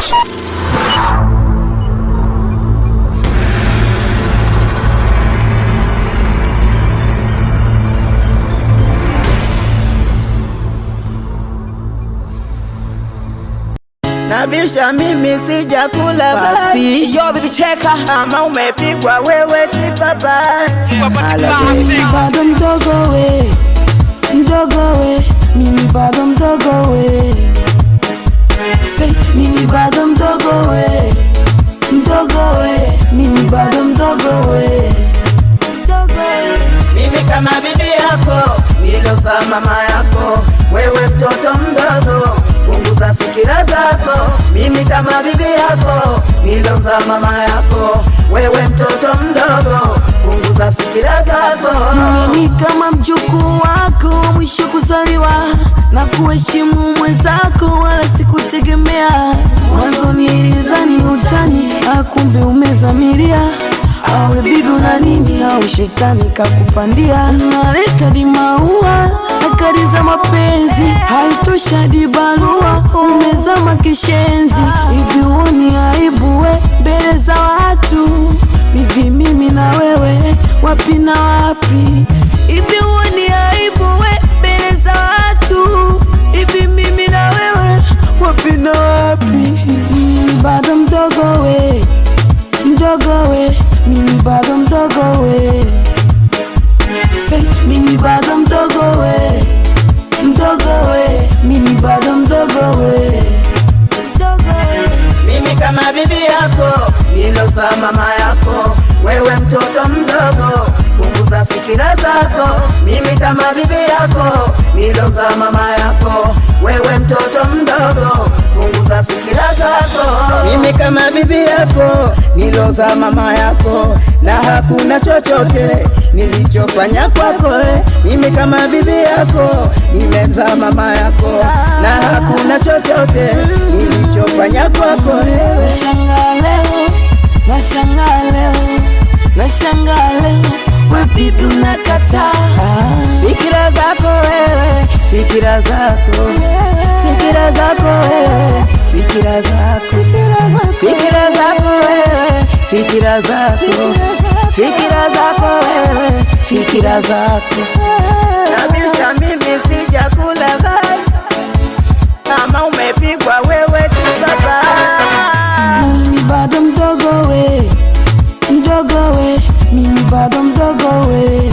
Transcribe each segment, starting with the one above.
Nabisha mimi sijakula Papi. Yo, baby cheka Kama umepigwa wewe si papa Mimi bado mdogo we mdogo we mimi bado mdogo we Say, mimi bado mdogo we mdogo we mimi bado mdogo we mdogo we Mimi kama bibi yako niloza mama yako wewe mtoto mdogo punguza fikira zako mimi kama bibi yako niloza mama yako wewe mtoto mdogo punguza fikira zako mimi kama mjukuu wako mwisho kuzaliwa na kuheshimu mwenzako wala sikutegemea mwanzo nilizani utani akumbe umedhamiria awe bibi na nini au shetani kakupandia naleta di maua na kari za mapenzi haitosha di barua umezama kishenzi hivi uoni aibu we mbele za watu hivi mimi na wewe wapi na wapi hivi uoni aibu we mbele za watu hivi mimi na wewe wapi na wapi mimi bado mdogo we mdogo we mimi bado mdogo we Say, mimi bado mdogo we mdogo we mimi bado mdogo we mdogo we mimi kama bibi yako niloza mama yako wewe mtoto mdogo punguza fikira zako mimi kama bibi yako niloza mama yako wewe mtoto mdogo punguza fikira zako mimi kama bibi yako niloza mama yako na hakuna chochote nilichofanya kwako eh. mimi kama bibi yako nimemza mama yako na hakuna chochote nilichofanya kwako eh. Nashangaa leo, nashangaa leo, nashangaa leo, we bibi unakataa. fikira zako wewe fikira zako fikira zako wewe fikira zako fikira zako wewe fikira zako fikira zako wewe fikira zako kabisa mimi sijakula vai kama umepigwa wewe kibaba Mimi bado mdogo we, mdogo we, mimi bado mdogo we.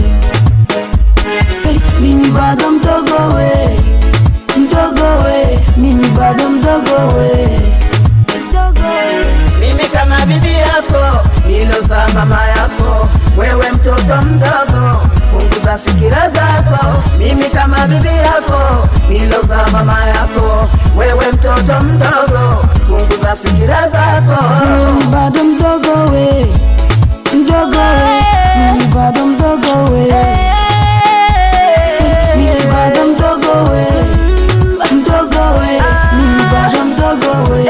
Say, mimi bado mdogo we, mdogo we, mimi bado mdogo we. Mdogo we. mimi kama bibi yako niloza mama yako wewe mtoto mdogo punguza fikira zako mimi kama bibi yako niloza mama yako wewe mtoto mdogo punguza fikira zako Mimi bado mdogo we, mdogo we, mimi bado mdogo we. Say, mimi bado mdogo we, mdogo we, mimi bado mdogo we.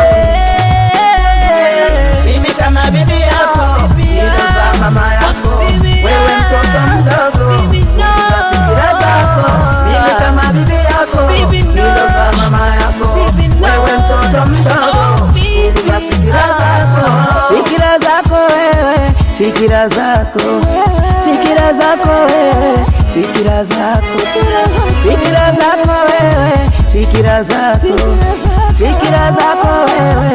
mimi kama bibi yako niloza mama yako wewe mtoto mdogo punguza fikira zako mimi kama bibi yako niloza mama yako wewe mtoto mdogo punguza fikira zako fikira zako wewe fikira zako fikira zako wewe fikira zako fikira zako wewe fikira zako fikira zako wewe